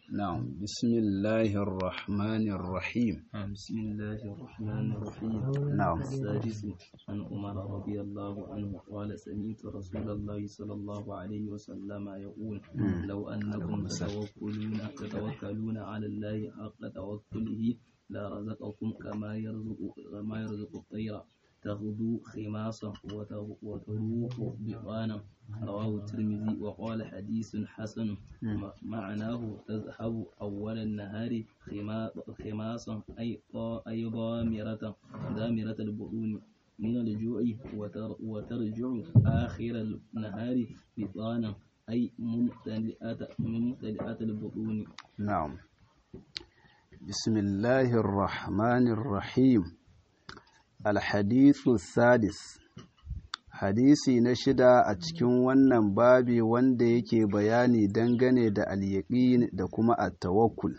نعم بسم الله الرحمن الرحيم بسم الله الرحمن الرحيم نعم. السادس عن عمر رضي الله عنه قال سمعت رسول الله صلى الله عليه وسلم يقول لو أنكم تتوكلون تتوكلون على الله حق توكله لرزقكم كما يرزق كما يرزق الطير تغدو خماصا وتغ- وتروح بطانا رواه الترمذي وقال حديث حسن م- معناه تذهب أول النهار خما- خماصا أي طا- أي ضامرة ضامرة البطون من الجوع وتر وترجع آخر النهار بطانا أي ممتلئة ممتلئة البطون نعم بسم الله الرحمن الرحيم الحديث السادس hadisi na shida a cikin wannan babi wanda yake bayani dangane da al da kuma at-tawakkul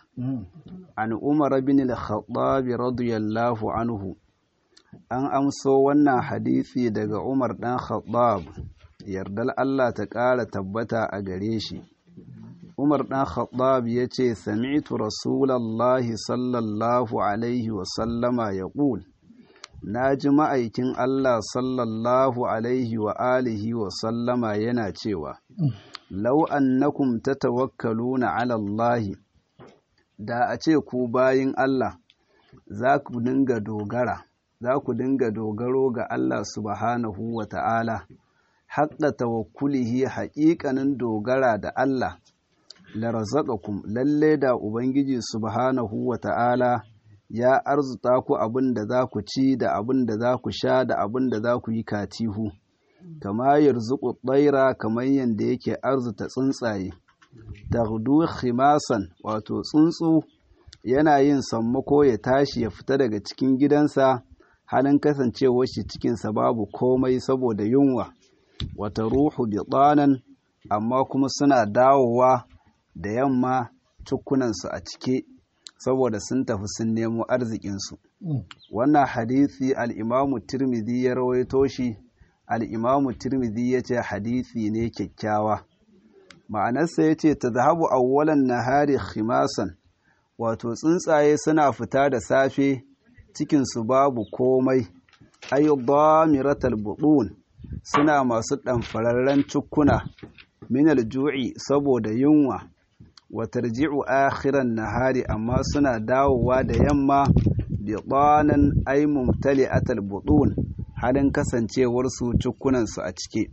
an umar bin al-khattab radiyallahu anhu an amso wannan hadisi daga umar dan khattab yardal Allah ta ƙara tabbata a gare shi Umar ɗan Khattab ya ce, Sami'tu Rasulallahi sallallahu Alaihi wasallama ya ƙul, Na ji ma'aikin Allah sallallahu Alaihi wa alihi wasallama yana cewa, Lau annakum ta tawakkaluna ala Allahi, da a ce ku bayin Allah, za ku dinga dogara, za ku dinga dogaro ga Allah subhanahu wa ta'ala, haƙƙa tawakkulihi haƙiƙanin dogara da Allah. larazaqakum lalle da ubangiji subhanahu wata'ala ya arzuta ku abin da za ku ci da abin da za ku sha da abin da za ku yi katihu kama yarzuqu tsaira kamar yadda yake arzuta tsuntsaye taghdu khimasan wato tsuntsu yana yin sammako ya tashi ya fita daga cikin gidansa halin kasancewar shi cikinsa babu komai saboda yunwa wata ruhu bitanan amma kuma suna dawowa da yamma cukkunansu a cike saboda sun tafi sun nemo arzikinsu wannan hadisi al'imamu tirmidhi ya rawaito shi al'imamu tirmidhi ya ce hadisi ne kyakkyawa ma'anarsa ya ce ta zahabu awwalan nahari khimasan wato tsuntsaye suna fita da safe cikinsu babu komai ayyubamiratal buɗun suna masu ɗanfararren cukkuna minal ju'i saboda yunwa wa tarji'u akhiran nahari amma suna dawowa da yamma bi qanan ay mumtali'atal butun halin kasancewar su cukkunan su a cike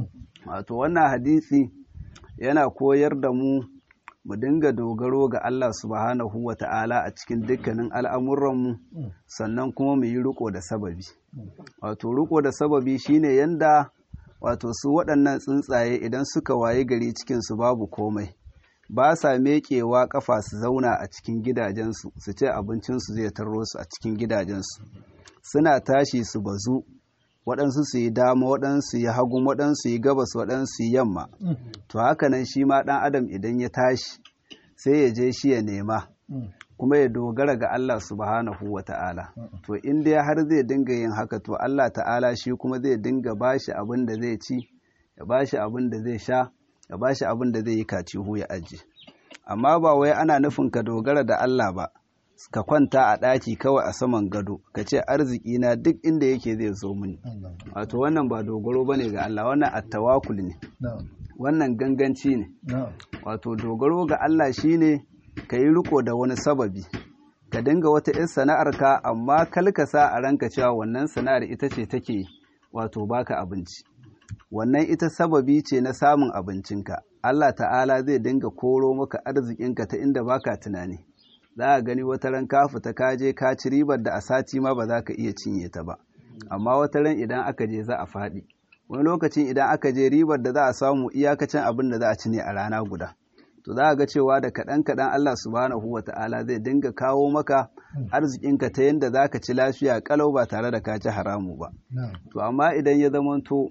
wato wannan hadisi yana koyar da mu mu dinga dogaro ga Allah subhanahu wa ta'ala a cikin dukkanin al'amuranmu sannan kuma mu yi riko da sababi wato riko da sababi shine yanda wato su waɗannan tsuntsaye idan suka waye gari cikinsu babu komai ba sa meƙewa ƙafa su zauna a cikin gidajensu su ce abincinsu zai tarro su a cikin gidajensu suna tashi su bazu waɗansu su yi dama waɗansu yi hagun waɗansu yi gabas waɗansu yi yamma to haka nan shi ma ɗan adam idan ya tashi sai ya je shi ya nema kuma ya dogara ga Allah subhanahu wa ta'ala to in dai har zai dinga yin haka to Allah ta'ala shi kuma zai dinga bashi abin da zai ci ya bashi abin da zai sha ya bashi abin da zai yi kacihu ya aji amma ba wai ana nufin ka dogara da Allah ba ka kwanta a ɗaki kawai a saman gado ka ce arziki na duk inda yake zai zo mini wato wannan ba dogaro bane ga Allah wannan attawakul ne wannan ganganci ne wato dogaro ga Allah shine ka yi riko da wani sababi ka dinga wata 'yan sana'arka amma kalkasa a ranka cewa wannan sana'ar ita ce take wato baka abinci wannan ita sababi ce na samun abincinka Allah ta'ala zai dinga koro maka arzikinka ta inda baka tunani za a gani wata ran ka fita ka je ka ci ribar da a sati ma ba za ka iya cinye ta ba amma wata ran idan aka je za a faɗi wani lokacin idan aka je ribar da za a samu iyakacin abin da za a ci ne a rana guda to za a ga cewa da kaɗan kaɗan Allah subhanahu wa ta'ala zai dinga kawo maka arzikinka ta yadda za ka ci lafiya kalau ba tare da ka ci haramu ba to amma idan ya zamanto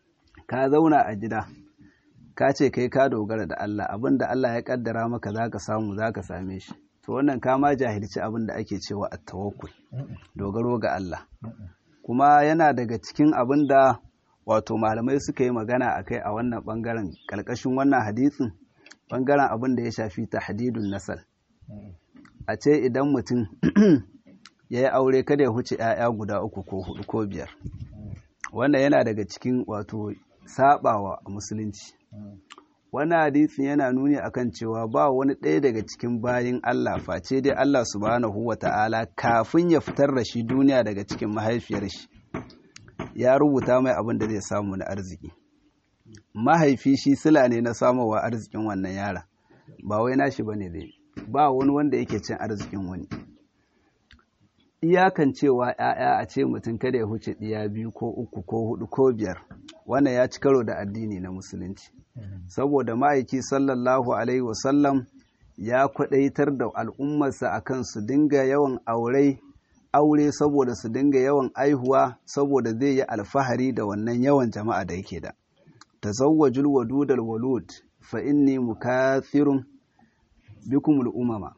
ka zauna a gida ka ce kai ka dogara da Allah abin da Allah ya kaddara maka za ka samu za ka same shi to wannan ka ma jahilci abin da ake cewa a tawakkul dogaro ga Allah kuma yana daga cikin abin da wato malamai suka yi magana a kai a wannan bangaren ƙarƙashin wannan hadisin ɓangaren abin da ya shafi tahdidun nasal a ce idan mutum ya yi aure kada ya huce 'ya'ya guda uku ko hudu ko biyar wannan yana daga cikin wato sabawa musulunci wannan hadisin yana nuni akan cewa ba wani ɗaya daga cikin bayin Allah face dai Allah subhanahu wa ta'ala kafin ya fitar da shi duniya daga cikin mahaifiyar shi ya rubuta mai abin da zai samu na arziki mahaifi shi sila ne na samowa arzikin wannan yara ba wai nashi bane dai ba wani wanda yake cin arzikin wani iyakan cewa ‘ya'ya a ce mutum kada ya huce ɗiya biyu ko uku ko hudu ko biyar wannan ya ci karo da addini na musulunci saboda ma'aiki sallallahu alaihi wasallam ya kwaɗaitar da al'ummarsa akan su dinga yawan aure aure saboda su dinga yawan aihuwa saboda zai yi alfahari da wannan yawan jama'a da yake da tazawwajul wadudal walud fa inni mukathirun bikumul umama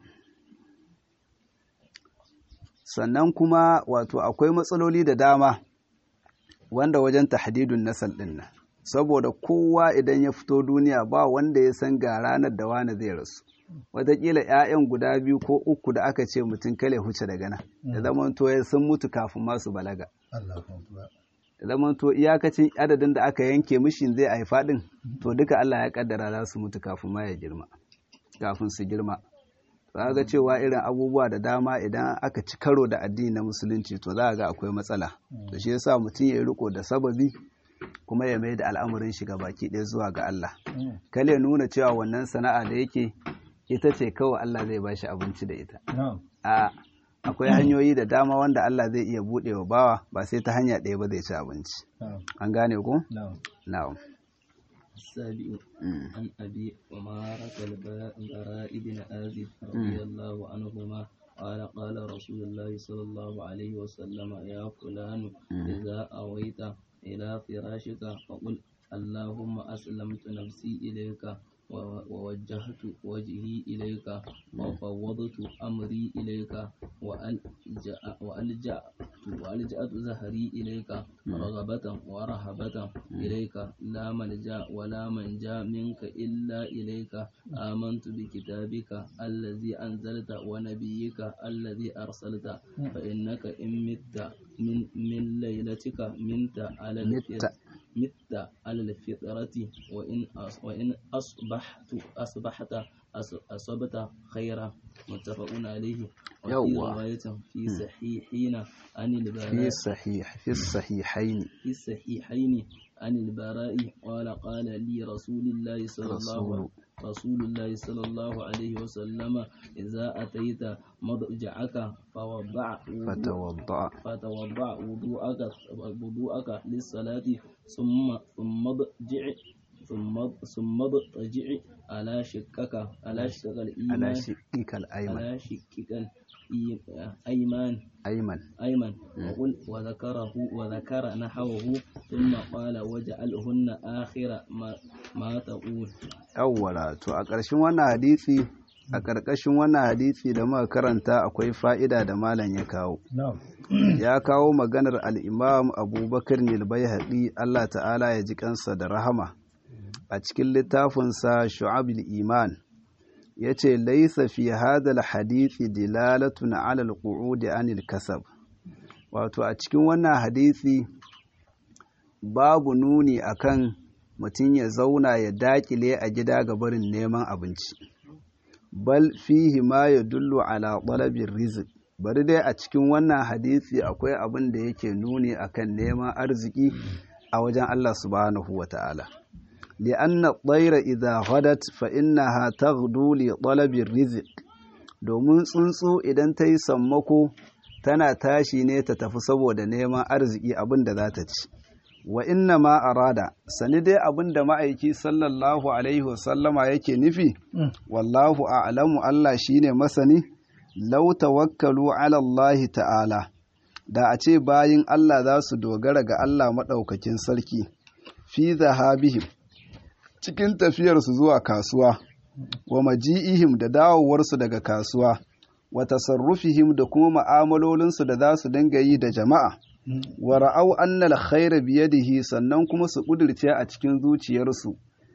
sannan kuma wato akwai matsaloli da dama wanda wajen tahdidun nasal din nan saboda kowa idan ya fito duniya ba wanda ya san ga ranar da wani zai rasu wataƙila 'ya'yan guda biyu ko uku da aka ce mutum kale huce daga nan da zaman to ya sun mutu kafin masu balaga da zaman to iyakacin adadin da aka yanke mishin zai haifa din to duka Allah ya kaddara za su mutu kafin ma ya girma kafin su girma za ga cewa irin abubuwa da dama idan aka ci karo da addini na musulunci to za ga akwai matsala da shi yasa mutum ya riko da sababi kuma ya mai da al'amarin shiga baki ɗaya zuwa ga Allah kale nuna cewa wannan sana'a da yake ita ce kawai Allah zai ba shi abinci da ita a akwai hanyoyi da dama wanda Allah zai iya buɗe wa bawa ba sai ta hanya ɗaya ba zai ci abinci an gane ko na'am السابع عن أبي عمارة البراء بن آزب رضي الله عنهما قال قال رسول الله صلى الله عليه وسلم يا فلان إذا أويت إلى فراشك فقل اللهم أسلمت نفسي إليك ووجهت وجهي إليك وفوضت أمري إليك وألجأت وألجأت زهري إليك رغبة ورهبة إليك لا ملجأ ولا منجا منك إلا إليك آمنت بكتابك الذي أنزلت ونبيك الذي أرسلت فإنك إن مت من, من ليلتك منت على الفطرة مت على الفطرة وإن وإن أصبحت أصبحت أصبت خيرا متفق عليه وفي رواية في صحيحين عن البراء في صحيح في الصحيحين في الصحيحين عن البراء قال قال لي رسول الله صلى الله رسول الله صلى الله عليه وسلم إذا أتيت مضجعك فوضع فتوضأ فتوضع وضوءك وضوءك للصلاة ثم ثم اضجع ثم ثم اضطجع على شقك على شقك الإيمان على شقك الأيمن على شقك الأيمان أيمن أيمن وقل وذكره وذكر نحوه ثم قال وجعلهن آخر ما, ما تقول أولا to a ƙarshen wannan hadisi a ƙarƙashin wannan hadisi da muka karanta akwai fa'ida da malam ya kawo ya kawo maganar al'imam abubakar nilbai Allah ta'ala ya ji kansa da rahama a cikin littafinsa shu'abul iman ya ce laisa fi hadal hadithi dilalatun alal qu'udi anil kasab wato a cikin wannan hadisi babu nuni akan mutum ya zauna ya dakile a gida ga barin neman abinci bal fihi ma ya dullu ala talabin rizq bari dai a cikin wannan hadisi akwai abin da yake nuni akan neman arziki a wajen Allah subhanahu wa ta'ala li'anna tsaira idha ghadat fa innaha taghdu li talabin rizq domin tsuntsu idan ta yi sammako tana tashi ne ta tafi saboda neman arziki abin da za ta ci wa inna ma arada sani dai abin da ma'aiki sallallahu alaihi wasallama yake nufi wallahu a'lamu Allah shine masani law tawakkalu ala Allah ta'ala da a ce bayin Allah za su dogara ga Allah maɗaukakin sarki fi zahabihim cikin tafiyarsu zuwa kasuwa wa maji'ihim da dawowarsu daga kasuwa wa tasarrufihim da kuma ma'amalolinsu da za su dinga yi da jama'a wa ra'au annal khaira biyadihi sannan kuma su kudirce a cikin zuciyarsu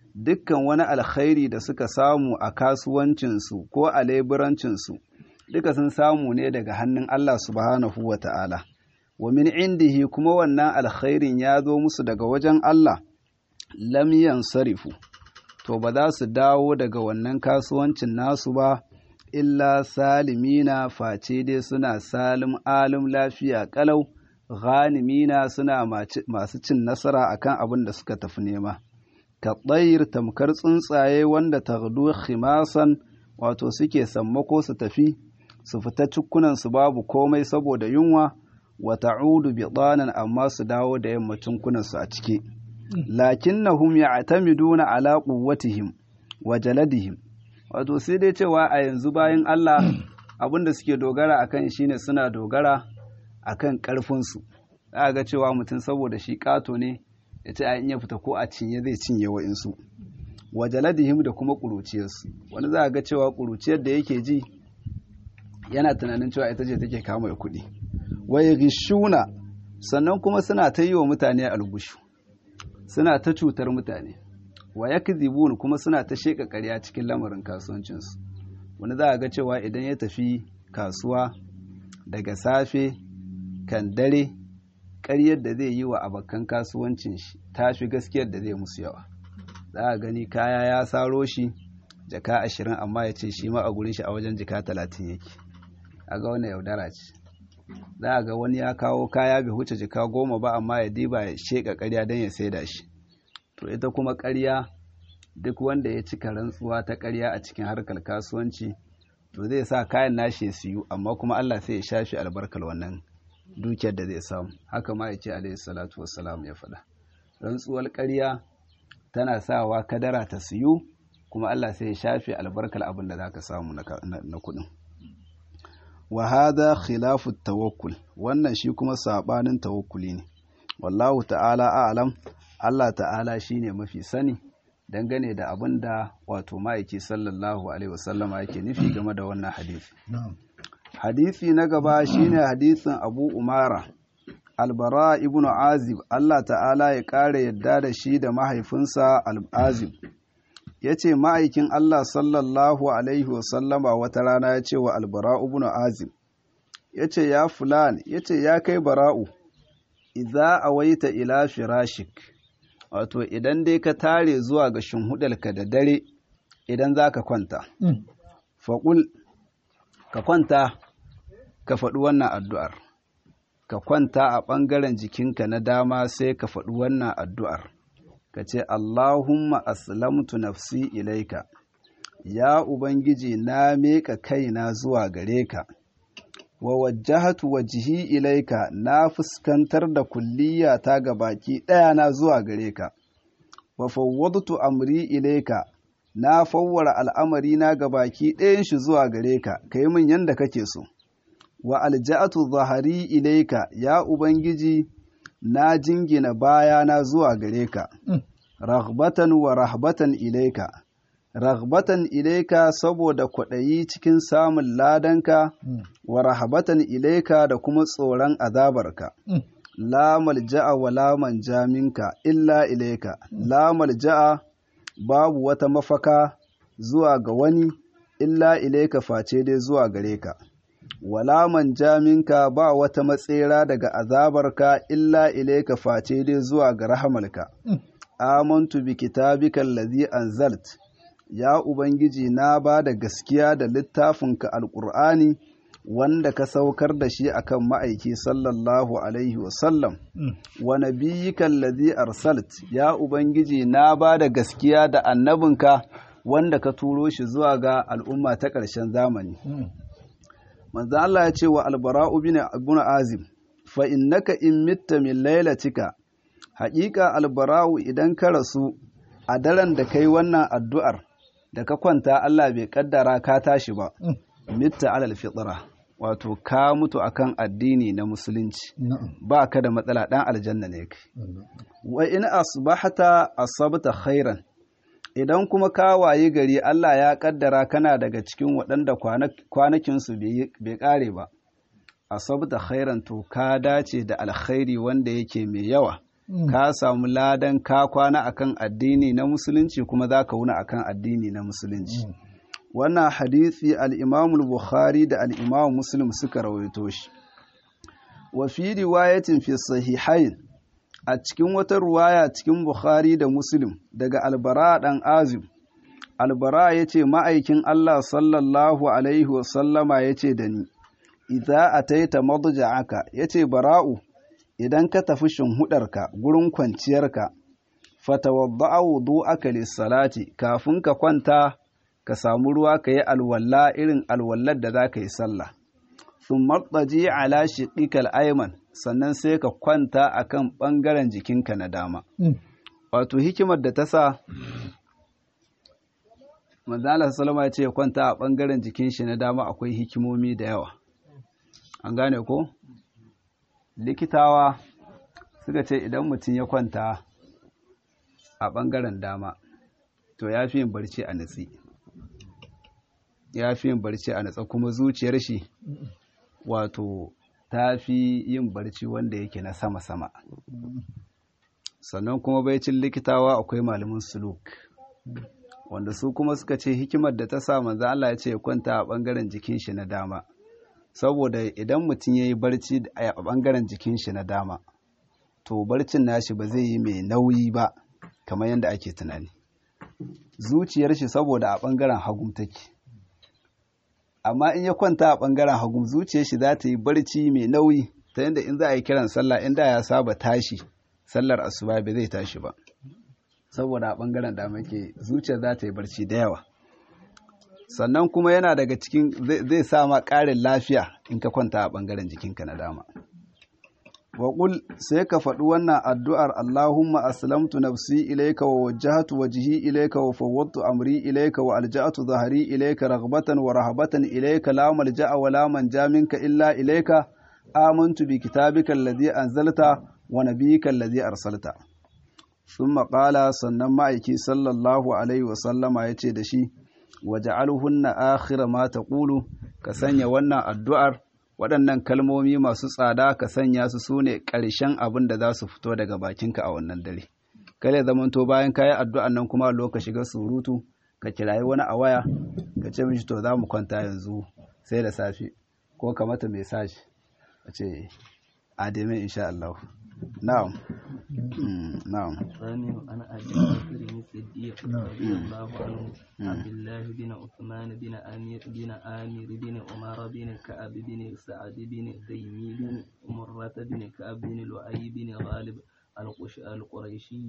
dukkan wani alkhairi da suka samu a kasuwancinsu ko a leburancinsu duka sun samu ne daga hannun Allah subhanahu wa ta'ala wa min indihi kuma wannan alkhairin ya zo musu daga wajen Allah lam yansarifu to ba za su dawo daga wannan kasuwancin nasu ba illa salimina face dai suna salim alim lafiya kalau ghanimina suna masu cin nasara akan abin da suka tafi nema ka tsayir tamkar tsuntsaye wanda taghdu khimasan wato suke sammako su tafi su fita cikunan su babu komai saboda yunwa wa ta'udu bidanan amma su dawo da yammacin kunansu a ciki lakinnahum ya'tamiduna ala quwwatihim wa jaladihim wato sai dai cewa a yanzu bayan Allah abinda suke dogara akan shine suna dogara akan karfin su za ga cewa mutum saboda shi kato ne ya ce in ya fita ko a cinye zai cinye wa'insu wa jaladihim da kuma ƙuruciyarsu wani za ga cewa ƙuruciyar da yake ji yana tunanin cewa ita ce take kama da kuɗi wai gishuna sannan kuma suna ta yi wa mutane algushu suna ta cutar mutane wa yakdhibun kuma suna ta sheka ƙarya cikin lamarin kasuwancinsu wani za a ga cewa idan ya tafi kasuwa daga safe kan dare ƙaryar da zai yi wa abokan kasuwancin shi ta fi gaskiyar da zai musu yawa za a gani kaya ya saro shi jaka ashirin amma ya ce shi ma a gurin shi a wajen jaka talatin yake a ga wannan yaudara ce za a ga wani ya kawo kaya bai huce jika goma ba amma ya diba ya sheka ƙarya don ya saida shi to ita kuma ƙarya duk wanda ya cika rantsuwa ta ƙarya a cikin harkar kasuwanci to zai sa kayan nashi ya siyu amma kuma Allah sai ya shafi albarkar wannan dukiyar da zai samu haka ma ya ce alaihi salatu wassalam ya faɗa rantsuwar ƙarya tana sawa kadara ta siyu kuma Allah sai ya shafe albarkar abin da zaka samu na kuɗin wa hada khilafu tawakkul wannan shi kuma sabanin tawakkuli ne wallahu ta'ala a'lam Allah ta'ala shine mafi sani dangane da abin da wato ma'aiki sallallahu alaihi wasallama yake nufi game da wannan hadisi hadisi na gaba shine hadisin Abu Umara Albara ibn Azib Allah ta'ala ya ƙara yadda da shi da mahaifinsa Al-Azib ya ce ma'aikin Allah sallallahu Alaihi wasallama wata rana ya ce wa Albara ibn Azib ya ce ya fulan ya ce ya kai bara'u idza awaita ila firashik wato idan dai ka tare zuwa ga shinhudarka da dare idan za ka kwanta faƙul ka kwanta ka faɗi wannan addu'ar ka kwanta a ɓangaren jikinka na dama sai ka faɗi wannan addu'ar ka ce Allahumma aslamtu nafsi ilaika ya Ubangiji na meka kaina zuwa gare ka wa wajjahatu wajhi ilaika na fuskantar da kulliyata ga baki ɗaya na zuwa gare ka wa fawwadtu amri ilaika na fawwara al'amari na ga baki ɗayan shi zuwa gare ka kai min yanda kake so wa alja'atu zahari ilaika ya ubangiji na jingina baya na zuwa gare ka raghbatan wa rahbatan ilaika raghbatan ilaika saboda kwaɗayi cikin samun ladanka wa rahbatan ilaika da kuma tsoron azabarka la malja'a wa la manja minka illa ilaika la malja'a babu wata mafaka zuwa ga wani illa ilaika face dai zuwa gare ka wala manja minka ba wata matsera daga azabarka illa ilaika face dai zuwa ga rahamalka amantu bi kitabika allazi anzalt ya ubangiji na ba da gaskiya da littafinka alqur'ani wanda ka saukar da shi akan ma'aiki sallallahu alaihi wasallam wa nabiyyika allazi arsalt ya ubangiji na ba da gaskiya da annabinka wanda ka turo shi zuwa ga al'umma ta ƙarshen zamani manzo Allah ya ce wa albara'u bin ibn azim fa innaka in mitta min lailatika haƙiƙa albara'u idan ka rasu a daren da kai wannan addu'ar da ka kwanta Allah bai kaddara ka tashi ba mitta alal fitra wato ka mutu akan addini na musulunci ba ka da matsala dan aljanna ne kai wa in asbahta asabta khairan idan kuma ka wayi gari Allah ya kaddara kana daga cikin waɗanda kwanakinsu bai ƙare ba asabta khairan to ka dace da alkhairi wanda yake mai yawa ka samu ladan ka kwana akan addini na musulunci kuma za ka wuna akan addini na musulunci wannan hadisi al-Imam bukhari da al-Imam Muslim suka rawaito shi wa fi riwayatin fi sahihain a cikin wata ruwaya cikin Bukhari da Muslim daga Albara dan Azim Albara yace ma'aikin Allah sallallahu alaihi wa sallama yace da ni idza ataita madja'aka yace bara'u idan ka tafi shinhudarka gurin kwanciyarka fatawadda'a wudu'aka lis-salati kafin ka kwanta ka samu ruwa ka yi alwalla irin alwallar da za ka yi sallah sun marɗaji ala shiɗikal aiman sannan sai ka kwanta a kan ɓangaren jikinka na dama wato hikimar da ta sa manzala salama ya ce ya kwanta a ɓangaren jikin shi na dama akwai hikimomi da yawa an gane ko likitawa suka ce idan mutum ya kwanta a ɓangaren dama to ya fi yin barci a natsi ya fi yin barci a natsa kuma zuciyar shi wato ta fi yin barci wanda yake na sama-sama sannan kuma baicin likitawa akwai malamin suluk wanda su kuma suka ce hikimar da ta sa manzo Allah ya ce kwanta a bangaren jikin shi na dama saboda idan mutum ya yi barci a bangaren jikin shi na dama to barcin nashi ba zai yi mai nauyi ba kamar yadda ake tunani zuciyar shi saboda a bangaren hagun take amma in ya kwanta a ɓangaren hagu zuciyar shi za ta yi barci mai nauyi ta yadda in za a yi kiran sallah inda ya saba tashi sallar asuba bai zai tashi ba saboda a ɓangaren dama ke zuciyar za ta yi barci da yawa sannan kuma yana daga cikin zai sa ma ƙarin lafiya in ka kwanta a ɓangaren jikinka na dama waƙul sai ka faɗi wannan addu'ar Allahumma aslamtu nafsi ilaika wa wajjahatu wajhi ilaika wa fawwadtu amri ilaika wa alja'atu zahari ilaika raghbatan wa rahabatan ilaika la malja'a wa la manja minka illa ilaika amantu bi kitabika alladhi anzalta wa nabiyyika alladhi arsalta thumma qala sannan ma'aiki sallallahu alaihi wa sallama yace da shi waja'alhunna akhira ma taqulu ka sanya wannan addu'ar waɗannan kalmomi masu tsada ka sanya su su ne ƙarshen abin da za su fito daga bakinka a wannan dare kare zamanto bayan kayi addu'an nan kuma loka shiga surutu ka kirayi wani a waya ka ce mishi to za mu kwanta yanzu sai da safe ko ka mata message a ce ademe insha Allah na'am na'am ثاني عن ابي بكر الصديق رضي الله عنه عبد الله بن عثمان بن امير بن امير بن عمر بن كعب بن سعد بن تيمي بن مرة بن كعب بن لؤي بن غالب القريشي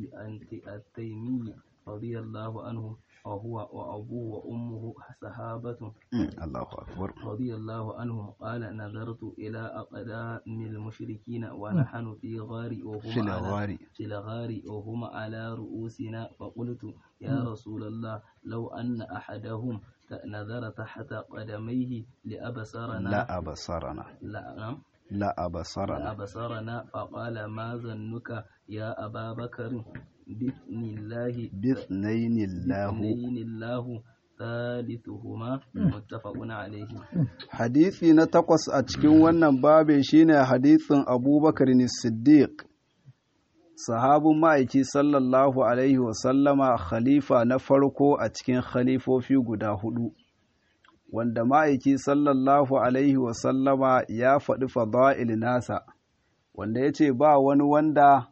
التيمي رضي الله عنه وهو وأبوه وأمه صحابة الله أكبر رضي الله عنهم قال نظرت إلى أقدام المشركين ونحن في غار وهم في الغار. على في الغار وهم على رؤوسنا فقلت يا رسول الله لو أن أحدهم نظر تحت قدميه لأبصرنا لا أبصرنا لا نعم لا أبصرنا أبصرنا فقال ما ظنك يا أبا بكر بإذن الله باثنين الله بإذن الله ثالثهما متفق عليه hadisi na takwas a cikin wannan babe shine hadisin abubakar ne siddiq sahabin ma'aiki sallallahu alaihi wasallama khalifa na farko a cikin khalifofi guda hudu wanda ma'aiki sallallahu alaihi wasallama ya faɗi fada'il nasa wanda ya ce ba wani wanda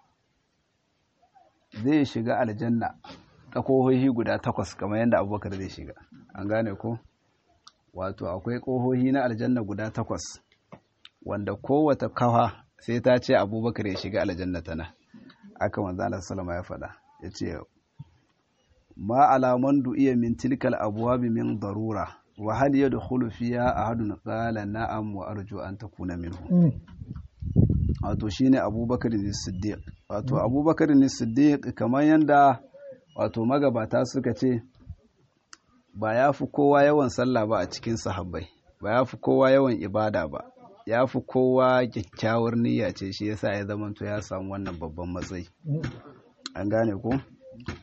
zai shiga aljanna ta kohohi guda takwas kamar yadda abubakar zai shiga an gane ko wato akwai kohohi na aljanna guda takwas wanda kowata kawa sai ta ce abubakar ya shiga aljanna tana aka manzana salama ya faɗa ya ce ma alaman du'iya min tilkal abuwabi min darura wa hal yadkhulu fiha ahadun qala na'am wa arju an takuna minhu wato shine abubakar ne siddiq wato abubakar ne siddiq kamar yanda wato magabata suka ce ba ya fi kowa yawan sallah ba a cikin sahabbai ba ya fi kowa yawan ibada ba ya fi kowa kyakkyawar niyya ce shi yasa ya zamanto ya samu wannan babban matsayi an gane ko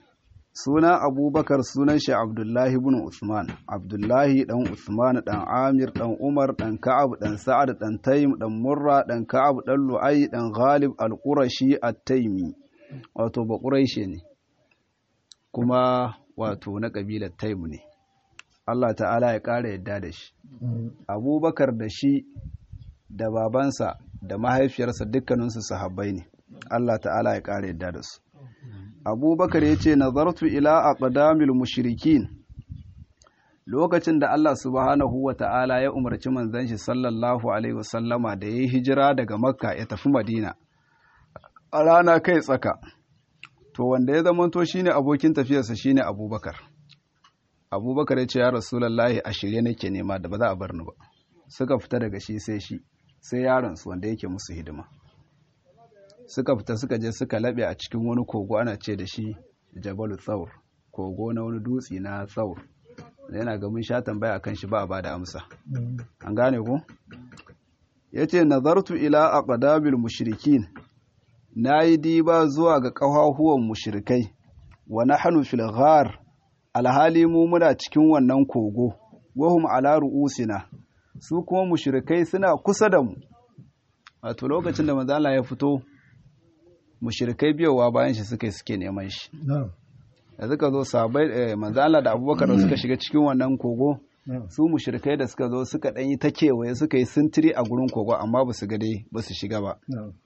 sunan abubakar sunan shi abdullahi ibn usman abdullahi dan usman dan amir dan umar dan ka'ab dan sa'ad dan taym dan murra dan ka'ab dan lu'ay dan ghalib al-qurashi at-taymi wato ba quraishi ne kuma wato na kabilar taym ne Allah ta'ala ya ƙara yadda da shi abubakar da shi da babansa da mahaifiyarsa dukkaninsu sahabbai ne Allah ta'ala ya ƙara yadda da su abubakar ya ce nazartu ila aqdamil mushrikin lokacin da Allah subhanahu wa ta'ala ya umarci manzon shi sallallahu alaihi wasallama da yayi hijira daga makka ya tafi madina a rana kai tsaka to wanda ya zamanto shine abokin tafiyarsa shine abubakar abubakar ya ce ya rasulullahi a shirye nake nema da ba za a bar ni ba suka fita daga shi sai shi sai yaronsu wanda yake musu hidima suka fita suka je suka laɓe a cikin wani kogo ana ce da shi jabalu tsaur kogo na wani dutse na tsaur yana ga mun sha tambaya akan shi ba a bada amsa an gane ku yace nazartu ila aqdabil mushrikin nayi diba zuwa ga ƙahahuwan mushrikai wa nahnu fil ghar alhali mu muna cikin wannan kogo wahum ala ru'usina su kuma mushrikai suna kusa da mu wato lokacin da manzo Allah ya fito mushrikai biyowa bayan shi suka suke neman shi da suka zo sabai manzo Allah da Abubakar da suka shiga cikin wannan kogo su mushrikai da suka zo suka dan yi ta kewaye suka yi sintiri a gurin kogo amma ba su ga dai ba su shiga ba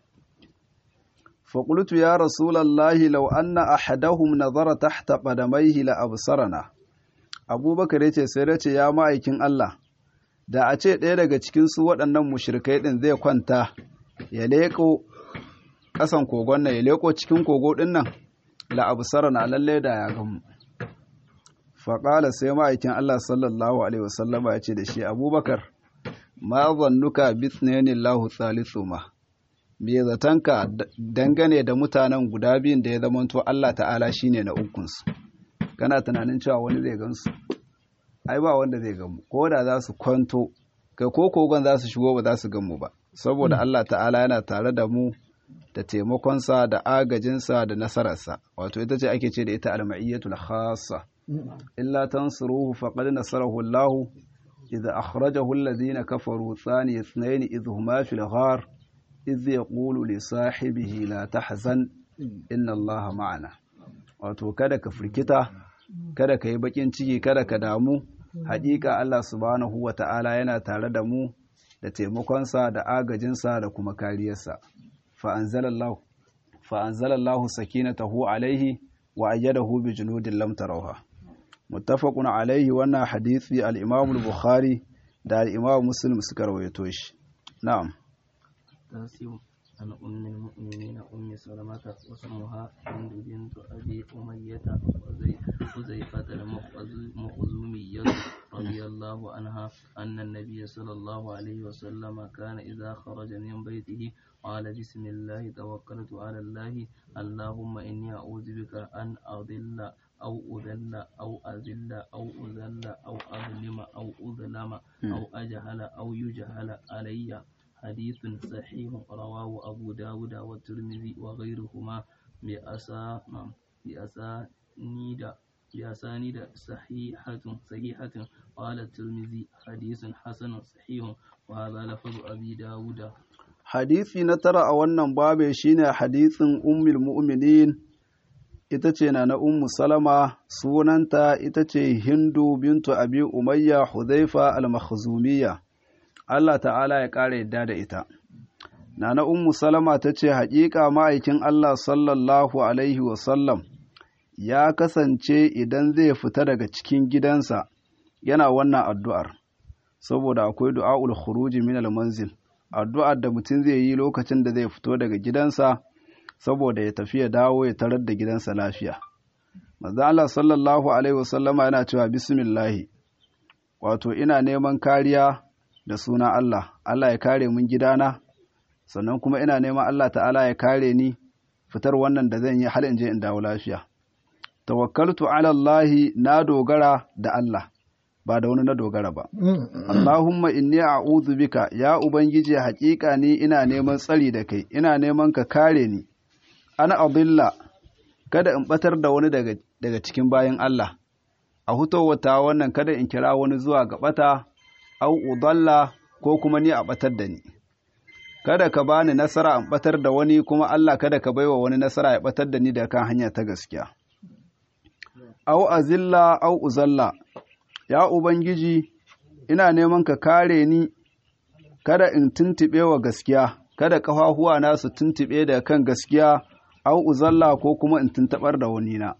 فقلت يا رسول الله لو أن أحدهم نظر تحت قدميه لأبصرنا أبو بكر yace sai dace ya ma'aikin Allah da a ce ɗaya daga cikin su waɗannan mushrikai ɗin zai kwanta ya leƙo ƙasan kogon nan ya leƙo cikin kogo ɗin nan la absarana lalle da ya gamu faƙala sai ma'aikin Allah sallallahu alaihi wasallama ya ce da shi abubakar ma zannuka bithnani Allahu thalithuma me zatanka dangane da mutanen guda biyun da ya zamanto Allah ta'ala shine na ukunsu kana tunanin cewa wani zai gansu ai ba wanda zai gamu ko da za su kwanto kai ko kogon za su shigo ba za su gamu ba saboda Allah ta'ala yana tare da mu da taimakonsa da agajinsa da nasararsa wato ita ce ake ce da ita al-ma'iyyatul khassa illa tansuruhu faqad nasarahu Allah idza akhrajahu alladhina kafaru thani ithnain idh huma fil ghar idh yaqulu li sahibihi la tahzan inna Allah ma'ana wato kada ka firkita kada ka yi bakin ciki kada ka damu haƙiƙa Allah subhanahu wa ta'ala yana tare da mu da taimakonsa da agajinsa da kuma kariyarsa fa'anzalallahu sakinatahu alaihi wa ayyadahu bi junudin lam tarawha muttafaqun alaihi wannan hadisi al-Imam al-Bukhari da al-Imam Muslim suka rawaito shi na'am عن أم المؤمنين أم سلمة واسمها هند بنت أبي أمية حذيفة المخزومية رضي الله عنها أن النبي صلى الله عليه وسلم كان إذا خرج من بيته قال بسم الله توكلت على الله اللهم إني أعوذ بك أن أضل أو أذل أو أذل أو أذل أو أظلم أو أظلم أو أجهل أو يجهل علي حديث صحيح رواه أبو داود والترمذي وغيرهما بأسا بأسانيد بأسانيد صحيحة صحيحة قال الترمذي حديث حسن صحيح وهذا لفظ أبي داود hadisi na tara a wannan babe shine hadisin ummul mu'minin ita ce na na ummu salama sunanta ita ce hindu bintu abi umayya hudhaifa al-makhzumiyya Allah ta'ala ya ƙara yadda da ita. Nana Ummu Salama ta ce, Haƙiƙa ma'aikin Allah sallallahu Alaihi wasallam ya kasance idan zai fita daga cikin gidansa yana wannan addu'ar, saboda akwai du'a'ul khuruji min manzil addu'ar da mutum zai yi lokacin da zai fito daga gidansa saboda ya tafi ya dawo ya tarar da gidansa lafiya. Maza Allah sallallahu Alaihi wasallama yana cewa Bismillahi, wato ina neman kariya da suna Allah, Allah ya kare mun gidana, sannan kuma ina neman Allah ta'ala ya kare ni fitar wannan da zan yi har in je in dawo lafiya. Tawakkaltu ala Allahi na dogara da Allah, ba da wani na dogara ba. Allahumma inni a'udhu bika ya Ubangiji haƙiƙa ni ina neman tsari da kai, ina neman ka kare ni. Ana adilla kada in batar da wani daga, daga cikin bayan Allah a hutowata wannan kada in kira wani zuwa ga bata au udalla ko kuma ni a batar da ni kada ka bani nasara in batar da wani kuma Allah kada ka baiwa wani nasara ya batar da ni da kan hanya ta gaskiya au azilla au uzalla ya ubangiji ina neman ka kare ni kada in tuntube wa gaskiya kada kafafuwa na su tuntube da kan gaskiya au uzalla ko kuma in tuntabar da wani na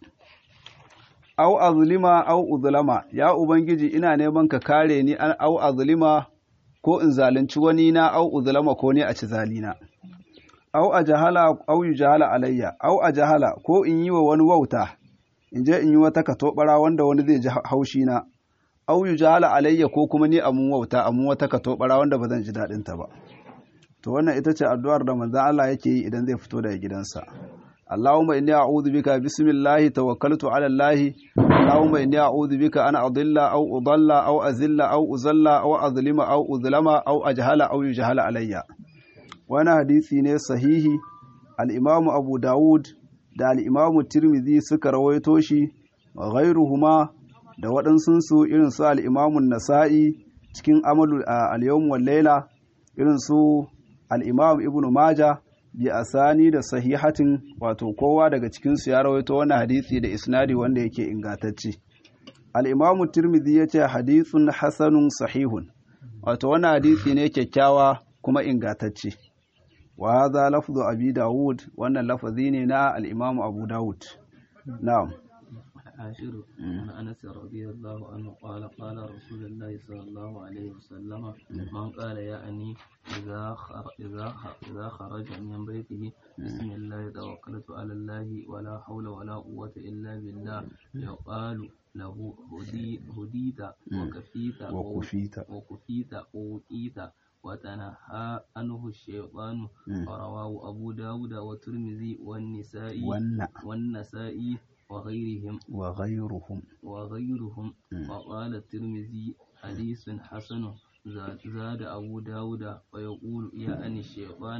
au azlima au uzlama ya ubangiji ina neman ka kare ni an au azlima ko in zalunci wani na au uzlama ko ne a ci zalina au a jahala au jahala alayya au a jahala ko in yi wa wani wauta in je in yi wata katobara wanda wani zai ji haushi na au jahala alayya ko kuma ni amun wauta amun wata katobara wanda ba zan ji daɗin ta ba to wannan ita ce addu'ar da manzon Allah yake yi idan zai fito daga gidansa Allahumma inni a'udhu bika bismillahi tawakkaltu ala Allah Allahumma inni a'udhu bika an adilla aw udalla aw azilla aw uzalla aw azlima aw uzlama aw ajhala aw yujhala alayya wani hadisi ne sahihi al-Imam Abu Dawud da al-Imam Tirmidhi suka rawaito shi ghairuhuma da waɗansunsu irin su al-Imam Nasa'i cikin amalu al-yawm wal layla irin su al-Imam Ibn Majah bi asani da sahihatin wato kowa daga cikinsu ya rawaito wannan hadisi da isnadi wanda yake ingantacce al-imamu tirmidhi yace hadithun hasanun sahihun wato wannan hadisi ne kyakkyawa kuma ingantacce wa hadha lafzu abi daud wannan lafazi ne na al-imamu abu daud na'am عاشر عن انس رضي الله عنه قال قال رسول الله صلى الله عليه وسلم من قال يعني اذا خر اذا اذا خرج من بيته بسم الله توكلت على الله ولا حول ولا قوه الا بالله يقال له هدي هديت وكفيت وكفيت وكفيت ووقيت وتنهى عنه الشيطان رواه أبو داود والترمذي والنسائي والنسائي وغيرهم وغيرهم وغيرهم وقال الترمذي حديث حسن زاد أبو داود ويقول يعني الشيطان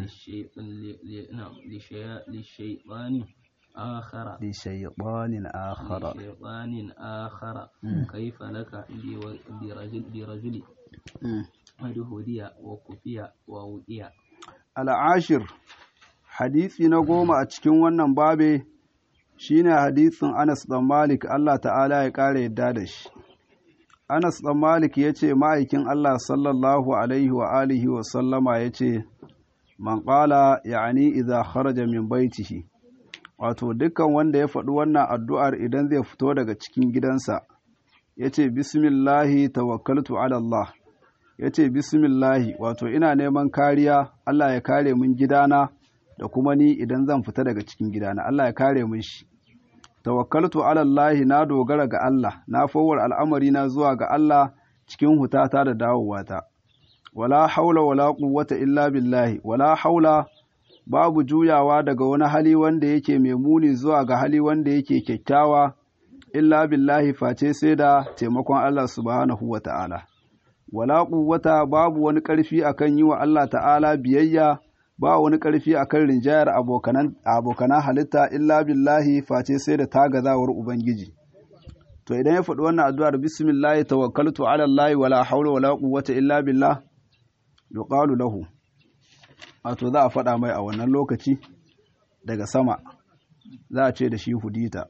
للشيطان آخر لشيطان آخر لشيطان آخر كيف لك برجل برجل قد هدي وكفي ووقي العاشر hadisi na goma a cikin wannan babe shine hadisin Anas ɗan Malik Allah ta'ala ya ƙara yadda da shi. Anas ɗan Malik ya ce ma'aikin Allah sallallahu alaihi wa alihi wa sallama ya ce, Man ƙala ya'ani idza kharaja min baitihi wato dukkan wanda ya faɗi wannan addu'ar idan zai fito daga cikin gidansa, ya ce, Bismillahi tawakkaltu ala Allah, ya ce, Bismillahi wato ina neman kariya, Allah ya kare min gidana. da kuma ni idan zan fita daga cikin gidana Allah ya kare mun shi tawakkaltu ala Allah na dogara ga Allah na fawar al'amari na zuwa ga Allah cikin hutata da dawowata wala haula wala quwwata illa billahi wala haula babu juyawa daga wani hali wanda yake mai muni zuwa ga hali wanda yake kyakkyawa illa billahi face sai da taimakon Allah subhanahu wa ta'ala wala quwwata babu wani ƙarfi akan yi wa Allah ta'ala biyayya ba wani ƙarfi a kan rinjayar abokanan halitta illa billahi face sai da tagazawar Ubangiji. To idan ya faɗi wannan addu'ar bismillahi tawakkaltu ala Allah wala haula wala quwwata illa billah yuqalu lahu wato za a faɗa mai a wannan lokaci daga sama za a ce da shi hudita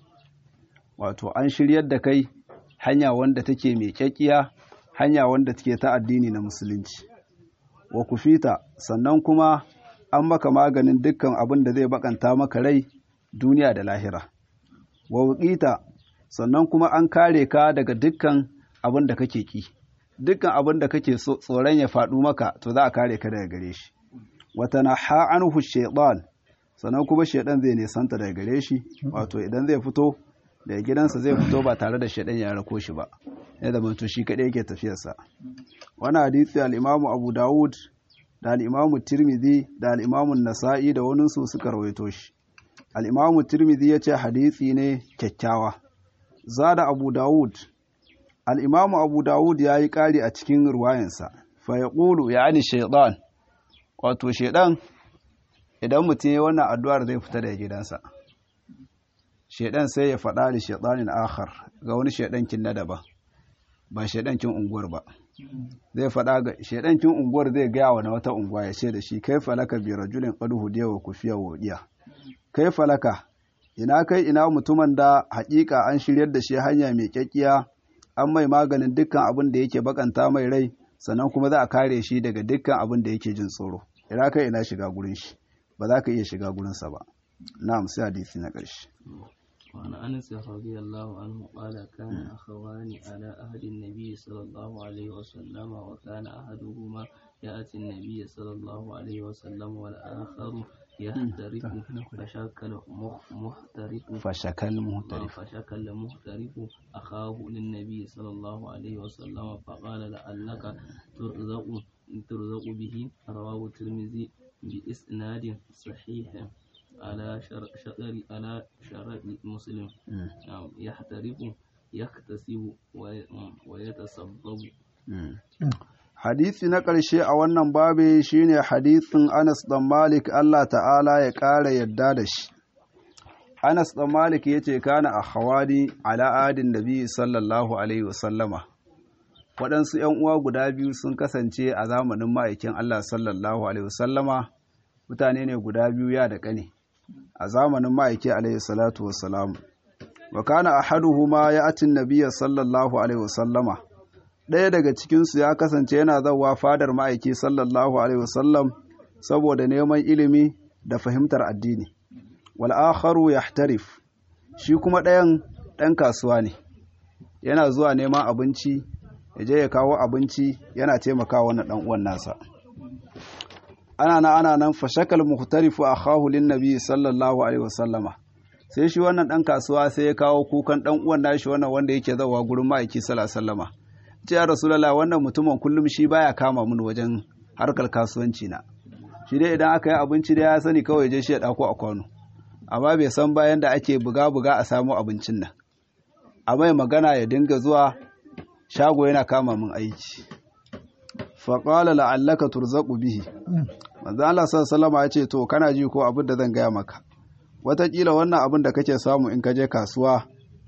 wato an shiryar da kai hanya wanda take mai kyakkiya hanya wanda take ta addini na musulunci wa kufita sannan kuma an maka maganin dukkan abin da zai bakanta maka rai duniya da lahira wa wuƙita sannan kuma an kare ka daga dukkan abin da kake ki dukkan abin da kake tsoron ya faɗu maka to za a kare ka daga gare shi wata na ha'anhu shaitan sannan kuma shaitan zai nisanta daga gare shi wato idan zai fito daga gidansa zai fito ba tare da shaitan ya rako shi ba ya zama to shi kaɗai yake tafiyarsa wani hadisi al'imamu abu dawud da al'imamu tirmidhi da al'imamu nasa'i da waninsu suka rawaito shi al'imamu tirmidhi ya ce hadisi ne kyakkyawa zada abu dawud al'imamu abu dawud ya yi ƙari a cikin ruwayensa fa ya ƙulu ya ani shaiɗan wato shaiɗan idan mutum ya wannan addu'ar zai fita daga gidansa shedan sai ya faɗa da shaytanin akhar ga wani shedankin na daban ba shedankin unguwar ba zai faɗa ga shedankin unguwar zai gaya wa na wata unguwa ya ce da shi kai falaka bi rajulin qad hudiya wa kufiya wadiya kai falaka ina kai ina mutumin da haƙiƙa an shiryar da shi hanya mai kyakkiya an mai maganin dukkan abin da yake bakanta mai rai sannan kuma za a kare shi daga dukkan abin da yake jin tsoro ina kai ina shiga gurin shi ba za ka iya shiga gurinsa ba na'am sai hadisi na ƙarshe وعن أنس رضي الله عنه قال كان أخوان على أهل النبي صلى الله عليه وسلم وكان أحدهما يأتي النبي صلى الله عليه وسلم والآخر يحترق فشكل محترق fashakal muhtarif فشكل محترف أخاه للنبي صلى الله عليه وسلم فقال لعلك ترزق ترزق به رواه الترمذي بإسناد صحيح على شر شطر على شرع مسلم نعم يحترق يكتسب وي- ويتسبب hadisi na ƙarshe a wannan babi shine hadisin Anas dan Malik Allah ta'ala ya ƙara yadda da shi Anas dan Malik yace kana a hawari ala adin nabi sallallahu alaihi wasallama waɗansu ‘yan uwa guda biyu sun kasance a zamanin ma'aikin Allah sallallahu alaihi wasallama mutane ne guda biyu ya da ƙane a zamanin ma'aiki alaihi salatu wassalamu wa kana ahaduhuma ya atin nabiyya sallallahu alaihi wasallama ɗaya daga cikinsu ya kasance yana zauwa fadar ma'aiki sallallahu alaihi wasallam saboda neman ilimi da fahimtar addini wal akharu yahtarif shi kuma ɗayan ɗan kasuwa ne yana zuwa neman abinci ya je ya kawo abinci yana taimakawa wannan ɗan uwan nasa ana nan ana nan fashakal muhtarifu akhahu lin nabi sallallahu alaihi wasallama sai shi wannan ɗan kasuwa sai ya kawo kukan ɗan uwan nashi wannan wanda yake zawa gurin ma'aiki sallallahu alaihi wasallama ce ya rasulallah wannan mutumin kullum shi baya kama mun wajen harkar kasuwanci na shi dai idan aka yi abinci da ya sani kawai je shi ya ɗauko a kwano amma bai san bayan da ake buga-buga a samu abincin nan a mai magana ya dinga zuwa shago yana kama mun aiki faƙala la'allaka turzaƙu bihi manzo Allah sallallahu ya ce to kana ji ko abin da zan gaya maka wataƙila wannan abin da kake samu in ka je kasuwa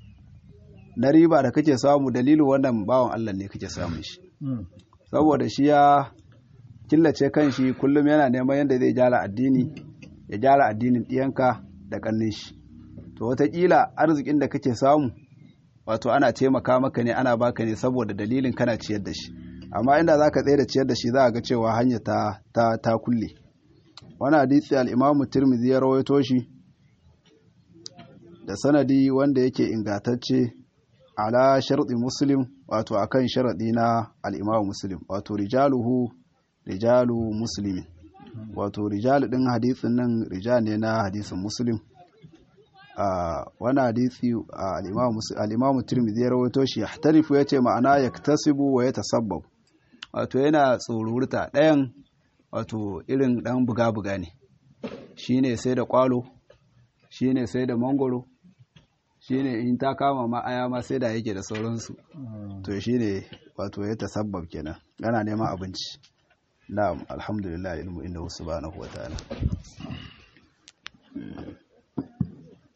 na riba da kake samu dalilin wannan bawan Allah ne kake samun shi saboda shi ya killace kanshi kullum yana neman yadda zai gyara addini ya gyara addinin ɗiyanka da ƙannin shi to wataƙila arzikin da kake samu wato ana taimaka maka ne ana baka ne saboda dalilin kana ciyar da shi amma inda za ka tsaye da ciyar da shi za a ga cewa hanya ta, ta, ta kulle wani hadisi al'imamu tirmidhi ya rawaito shi da sanadi wanda yake ingantacce ala sharɗi muslim wato akan sharaɗi na al'imamu muslim wato rijaluhu rijalu muslimin wato rijal ɗin hadisin nan rijal ne na hadisin muslim a wani hadisi al'imamu tirmidhi ya rawaito shi ya tarifu ya ce ma'ana ya tasibu wa ya tasabbab wato yana tsorurta ɗayan wato irin ɗan buga-buga ne shi ne sai da kwalo shi ne sai da mangoro shi ne in ta kama ma'aya ma sai da yake da sauransu to shi ne wato ya tasabbab kenan yana neman abinci na'am alhamdulillah ilmu inda wasu ba na wa ta'ala